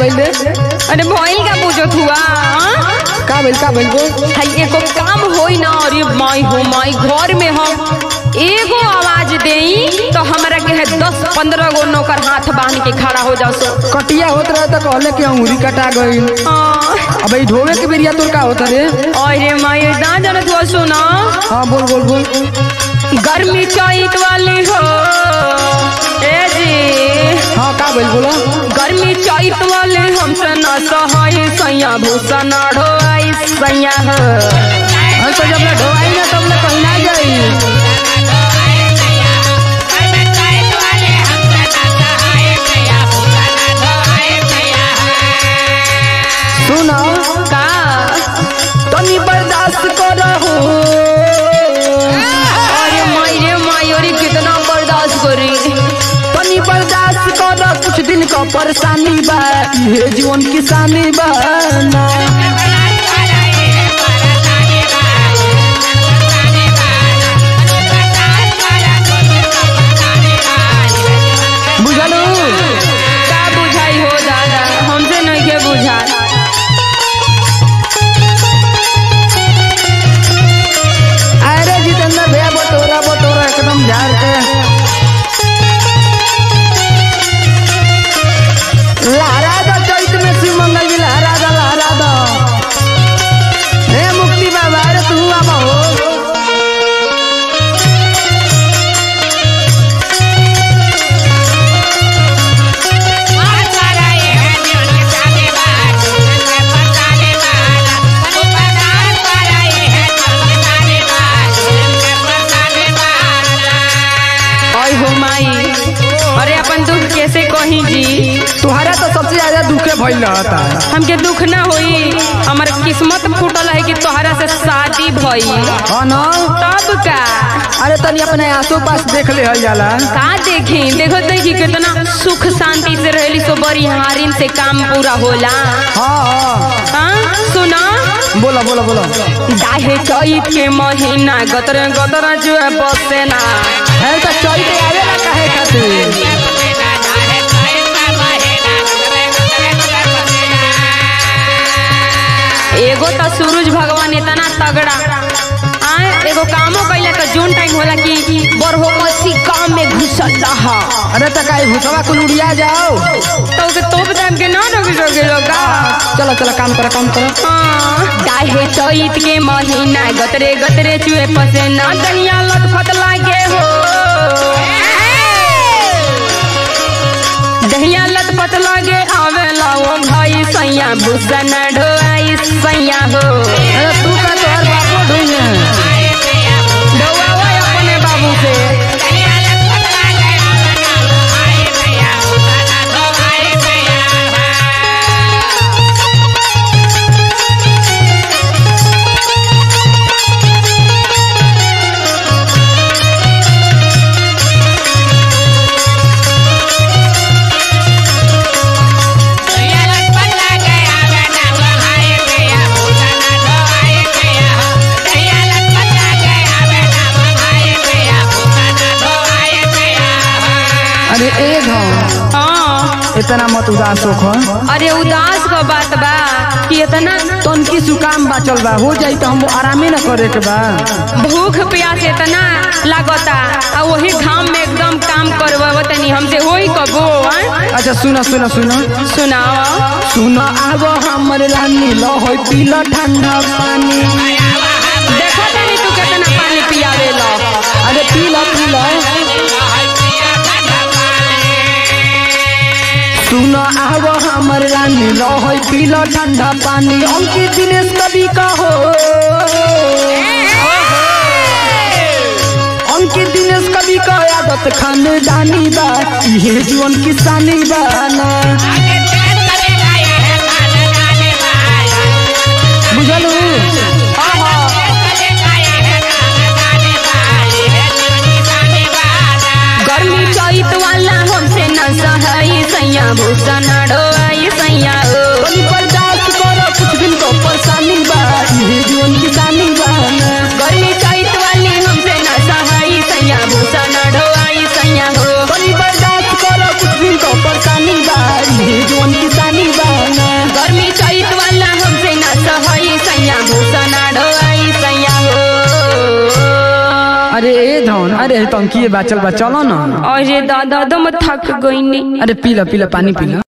भइले अरे भइल का पूछत हुआ हाँ? का भइल का भइल बोल हाय एगो काम होई ना अरे माई हो माई घर में हम एगो आवाज देई तो हमरा के है दस पंद्रह गो नौकर हाथ बांध के खड़ा हो जाओ सो कटिया होत रहे तो कहले कि अंगूरी कटा गइल हाँ। अब ई ढोवे के बेरिया तोर का होत रे अरे माई ना जानत हुआ सुना हाँ बोल बोल बोल गर्मी चैत वाली हो ए जी हाँ का भइल बोला गर्मी चैत वाले हमसे न सहाय सैया भूसा न ढोआई सैया हो हम तो जब ले ढोवाई ना तब ले कहीं ना जाई सुनो का तनी बर्दाश्त करहु अरे माई रे माई अरे कितना बर्दाश्त करी तनी बर्दाश्त कर कुछ दिन का परेशानी बा ये जीवन किसानी बा ना बुझलू का बुझाई हो दादा हमसे नहीं के बुझा अरे जितेंद्र भैया बटोरा बटोरा एकदम झाड़ के लहरा दो चैत में शिव मंगल जी लहरा दो लहरा दो हे मुक्ति बाबा अरे तू आबा हो ओए हो माई अरे अपन दुख कैसे कही जी तुम्हारा तो सबसे ज्यादा दुखे भइल रहता हमके दुख ना होई हमार किस्मत फूटल है कि तोहरा से शादी भई हाँ ना तब का अरे तनी अपने आसो पास देख ले हल जाला का देखी देखो देखी कितना सुख शांति से रहली सो बड़ी हारिन से काम पूरा होला हाँ हाँ हाँ सुना बोला बोला बोला दाहे चैत के महीना गतर गतर जो है बसे ना है तो चैत आवेला काहे खातिर एगो तो सूरज भगवान इतना तगड़ा आए एगो कामो कैला तो जोन टाइम होला कि बरहो मसी काम में घुसल रहा अरे तो काहे भूसवा कुल उड़िया जाओ तो के तोप टाइम के ना रोके रोके लोगा चलो चलो काम करो काम करो काहे चैत के महीना गतरे गतरे चुए पसे ना दहिया लटफट लागे हो दहिया लटपट लागे आवेला ओ भाई सैया भूसा न ढोआई सैया हो अरे तू का तोहर बापो ढूंढे ढोआवा अपने बाबू से अरे ए घाव हाँ इतना मत उदास हो अरे उदास का बात बा कि इतना तनकी सुकाम बाचल बा हो जाई तो हम आरामे न करे के बा भूख प्यास इतना लागता आ वही घाम में एकदम काम करवा तनी हमसे होई कबो आं? अच्छा सुनो सुनो सुनो सुनाओ सुनो आबो हमर रानी लो होई पीला ठंडा पानी देखो तनी तू कितना पानी पियावे लो अरे पीला पीला सुनो आबो हमर रानी लो होई पीला ठंडा पानी अंकित दिनेश कवि का हो अंकित दिनेश कवि का आदत खानदानी बा ये जीवन किसानी बा ना बुझलू गर्मी चैत वाला हमसे न सहाई सैया भूसा न ढोआई सैया हो तनी बर्दाश्त करो कुछ दिन को परेशानी बा ये जीवन किसानी बा ना गर्मी चैत वाली हमसे न सहाई सैया भूसा न ढोआई सैया हो तनी बर्दाश्त करो कुछ दिन को परेशानी बा ये जीवन किसानी बा जौन अरे टंकी बाचल बा चलो ना अरे दादा दम थक गई अरे पीला पीला पानी पीला